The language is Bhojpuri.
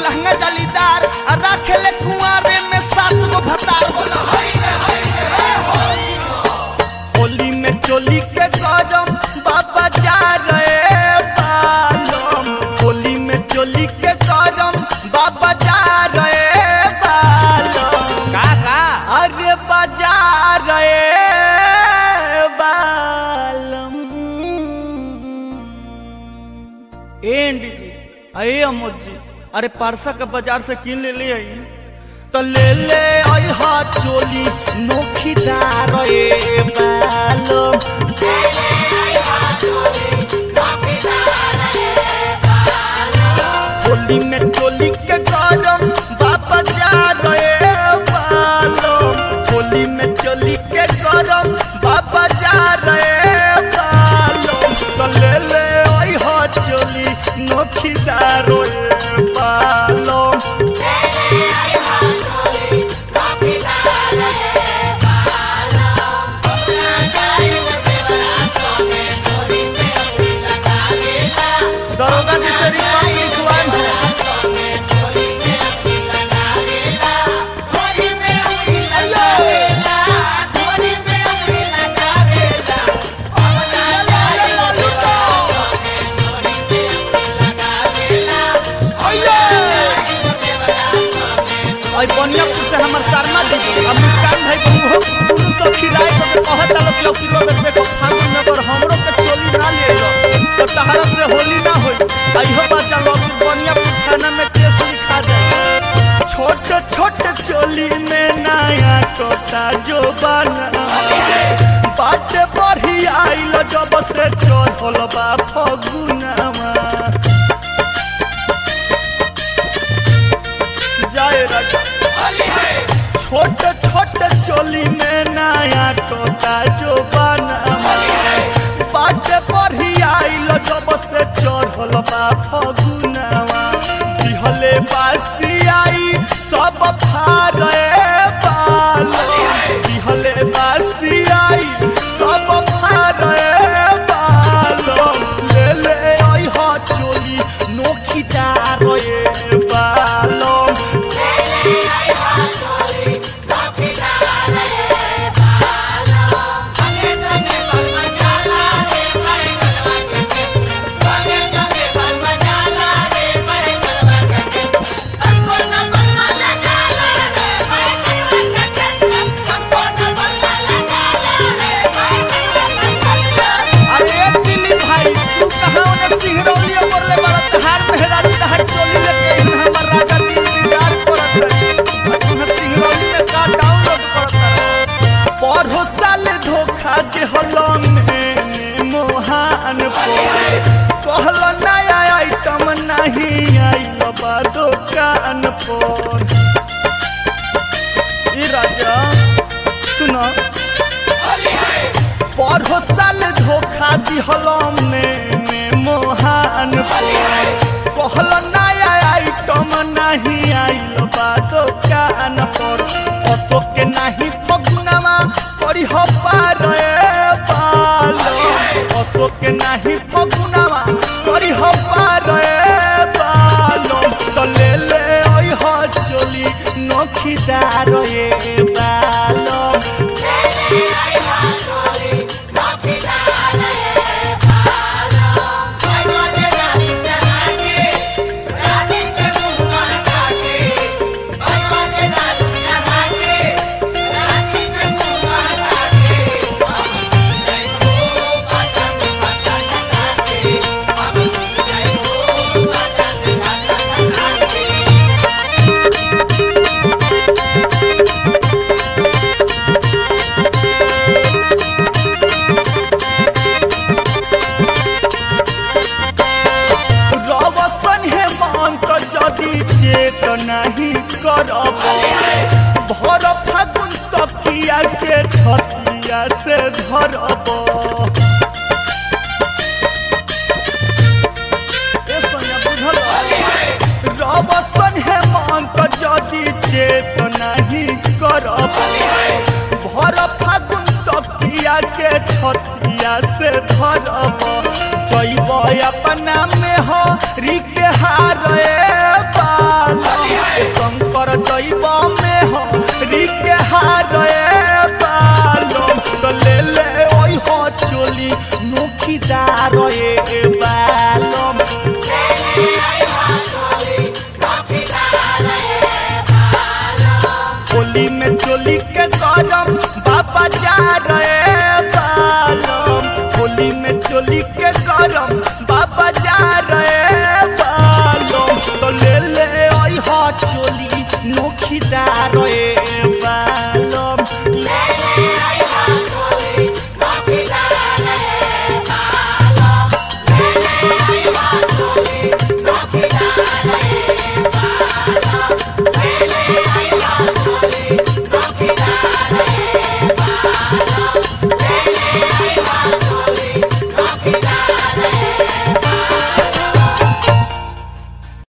लहंगा जालीदार आ रखेले कुआरे में सात गो भतार बोला होली में चोली के गरम बाबा जा रहे बालम होली में चोली के गरम बाबा जा रहे बालम का का अरे बजा रहे बालम एंड अये अमोद जी अरे पारसा के बाजार से किन ले ले आई तो ले ले आई हाथ चोली नोखीदार ए बालम होली में चोली के गरम बाबा जा रहे बालम होली में चोली के गरम बाबा जा रहे बालम तो ले ले आई हो चोली नोखीदार ए बालम दरोगा जी से रिपोर्ट लिखवाएं हैं आई बनियापुर से हमर शर्मा जी अब मुस्कान भाई को मुहो कुल सब खिलाए तो कहत आलो कि लौकी में देखो फागुन में पर हमरो के चोली ना ले लो तो तहरा से होली ना होई आइहो बात जान लो कि बनियापुर थाना में केस लिखा जाए छोटे छोटे चोली में नया टोटा जो बना बाटे बढ़ी आइल जब से चढ़ल बा फगुनावा जाए राजा छोटे छोटे चोली में नया टोटा जो बना बाटे बढ़ी आइल जब से चढ़ल बा फगुनावा दिहले बासी आई सब फारे बाल दिहले बासी आई सब फारे बाल ले ले आई हा चोली नोखी डार ए बालम अरे दिल्ली भाई तू कहाँ उन्हें सिंहरौली और ले बड़ा तहार मेहराज तहार चोली लेके इन हमर राजा जी इंतजार करत है और तुम्हें सिंहरौली में का डाउनलोड करत है पढ़ो साल धोखा दे हलन में मोहान पोरे कहल नया आइटम नहीं आई बाबा दुकान पर ई राजा सुनो पढ़ो साल धोखा दिहलम में में मोहान पर कहल नया आइटम नहीं आइल बा दुकान पर अशोक के नहीं फगुनवा करी हो पार बाल अशोक के नहीं फगुनवा करी हो पार बाल तो ले ले ओइ हो चोली नोखीदार ए बालम रवसन हे मंत जदि चेत नहीं करब भर फागुन तकिया के छतिया से धरब ए सोनिया बुझल रवसन हे मंत जदि चेत नहीं करब भर फागुन तकिया के छतिया से धरब जैब अपना में हो रिके हारे बाल होली में चोली के